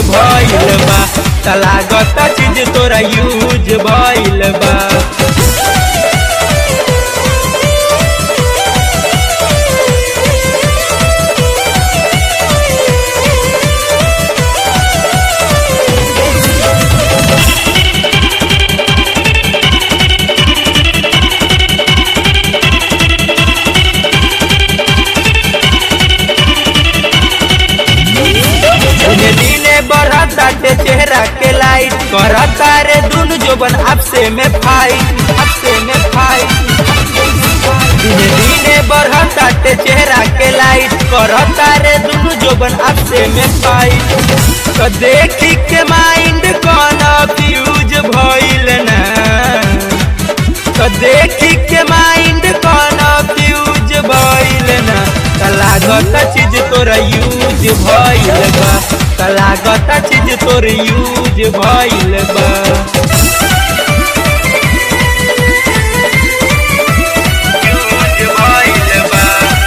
भइल बा त लागता चीज तोरा यूज भइल बा दिने दिने बढ़ता ते चेहरा के लाइट करता रे दुनु जोबन आपसे में फाइट आपसे में फाइट दिने दिने बढ़ता ते चेहरा के लाइट करता रे दुनु जोबन आपसे में फाइट तो देखी के माइंड कौन फ्यूज भइल ना तो देखी के माइंड कौन फ्यूज भइल ना त लागत चीज तोरा यूज भइल बा त लागत चीज तोर यूज भइल बा यूज भइल बा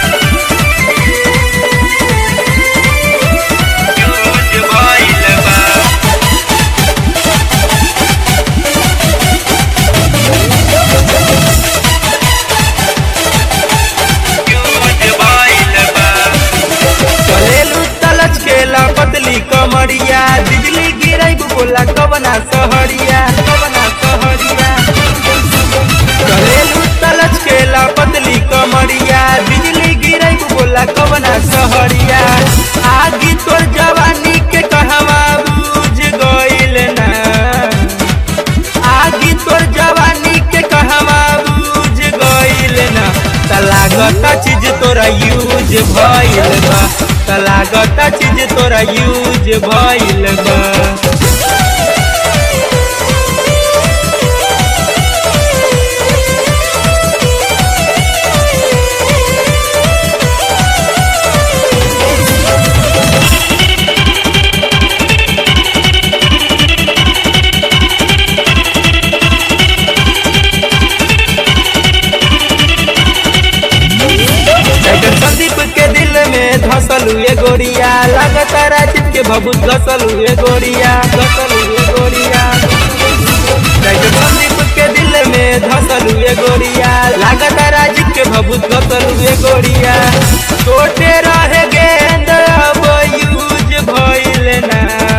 यूज भइल बा चलेलू तलच केला पतली कमरिया बिजली गिरई बोला कवना सहरिया कवना सहरिया चलेलू तलच केला पतली कमरिया बिजली गिरई बोला कवना सहरिया आगी तोर जवानी के कहवा बुझ गइल ना आगी तोर जवानी के कहवा बुझ गइल ना त लागत चीज तोरा यूज भइल बा त लागत चीज तोरा यूज भइल बा टाइगर संदीप के दिल में धसल हुए गोरिया लगातार राजीव के भभूत घसल हुए गोरिया घसल हुए गोरिया टाइगर संदीप के दिल में धसल हुए गोरिया लगातार राजीव के भभूत घसल हुए गोरिया छोटे रहे गेंद अब यूज भइल ना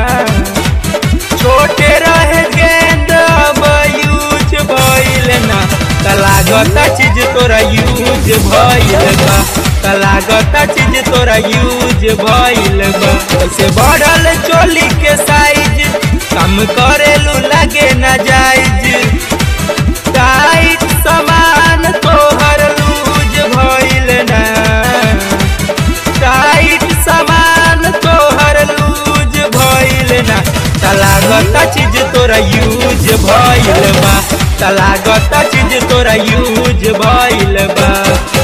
छोटे रहे गेंद अब यूज भइल ना त लागत चीज तोरा यूज भइल बा त लागत चीज तोरा यूज भइल बा से बढ़ल चोली के साइज कम करेलू लगे न जाइज टाइट सामान तोहर लूज भइल ना टाइट सामान तोहर लूज भइल ना त लागत चीज तोरा यूज भइल बा त लागत चीज तोरा यूज भइल बा